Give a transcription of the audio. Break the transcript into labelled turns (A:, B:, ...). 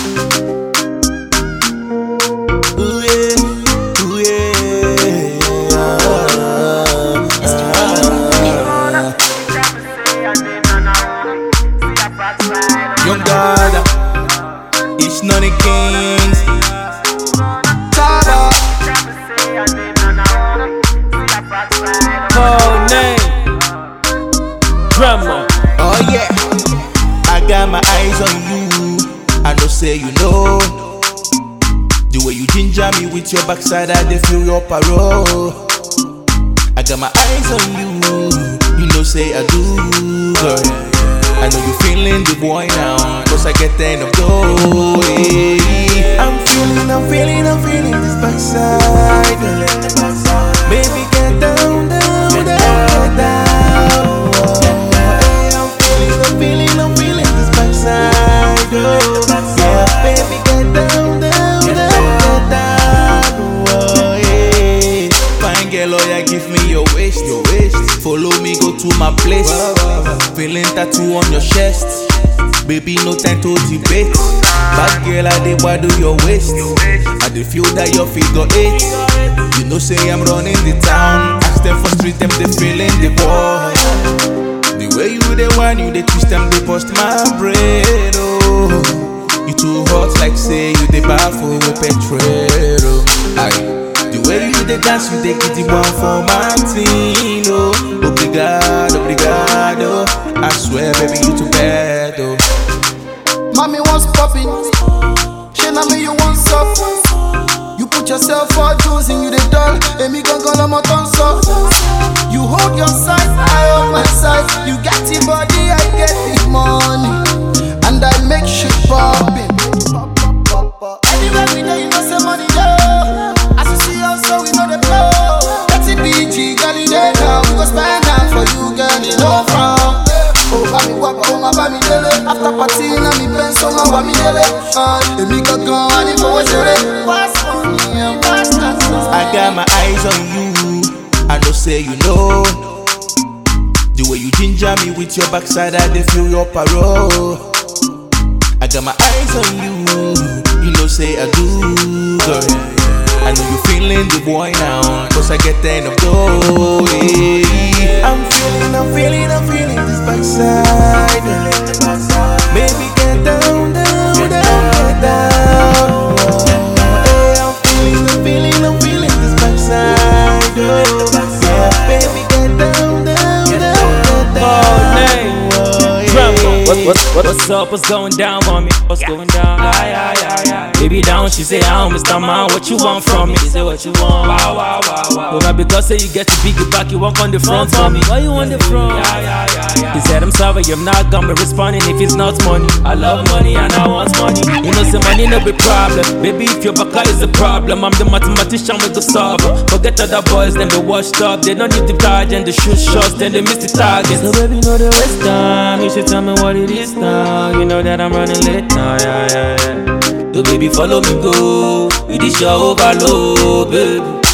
A: Ooh yeah, ooh yeah. Young God, it's none of kings. Taba,
B: Code name. Drama.
A: oh yeah. I got my eyes on you. I know say you know. The way you ginger me with your backside, I dey feel your parole. I got my eyes on you. You know say I do, girl. I know you feeling the boy now, cause I get the end of gold. yeah. I'm feeling, I'm feeling, I'm feeling this backside. girl. Baby, get down, down, down, get down. Hey, I'm feeling, I'm feeling, I'm feeling this backside. girl. Yeah, baby, get down, down, down, get down. Oh, yeah. Fine girl, oh yeah, give me your waist, your waist. Follow me, go to my place. Feeling tattoo on your chest. Baby, no time to debate. Bad girl, I dey wado your waist. I dey feel that your figure eight. You know, say I'm running the town. Ask them for street, them they feeling the boy. The way you dey whine, you dey twist them, they bust my brain. Oh, you too hot, like say you dey baffle with petrol. Aye. The way you dey dance, you dey get the one for my team. Oh, obrigado, obrigado. I swear, baby, you too bad. Oh.
C: Mommy wants popping. She na me you want suck. You put yourself for juice and you the doll. Emi gangan lọmọ tó ń sọ. You hold your side, I hold my side. You get the body, I get the money. And I make shit poppin'. Anywhere we dey, you know say money dey. As you see us, so we know the flow. Thirty BG, girl, you dey now. We go spend am for you, girl, you know from. Oh, bá mi wá, oh, má bá mi délé. After party, na mi bẹ́ẹ̀ so má wá mi délé. Ah, Èmi gangan wá ní fowó ṣeré. Fast money and fast answer.
A: I got my eyes on you. I know say you know. The way you ginger me with your backside, I dey feel your parole. I got my eyes on you. You know say I do, girl. I know you feeling the boy now, cause I get the end of gold. yeah. I'm feeling, I'm feeling, I'm feeling this backside. Baby, get down, down, down, get down. Hey, I'm feeling, I'm feeling, I'm feeling this backside. Oh, yeah, baby, get down, down, down, get
B: Code
A: down.
B: name.
A: Oh,
B: Drama.
A: yeah.
B: What, what, what, what's up? What's going down, mommy? What's going down? Aye, aye, aye, aye. Baby down, she say, "I'm Mr. Man, what you want from me?" She say, "What you want?" Wow, wow, wow, wow. But not because say you get to big back, you walk on the front for me. Why you on the front? Yeah, yeah, yeah, yeah. He said, "I'm sorry, I'm not gonna be responding if it's not money. I love money and I want money. You know, say money no be problem. Baby, if your back is a problem, I'm the mathematician with the solve. Forget other boys, then they washed up. They don't need the charge and the shoot shots, then they miss the target. So baby, know the waste time. You should tell me what it is now. You know that I'm running late now, yeah, yeah, yeah. So baby, follow me go. It is your overload, baby.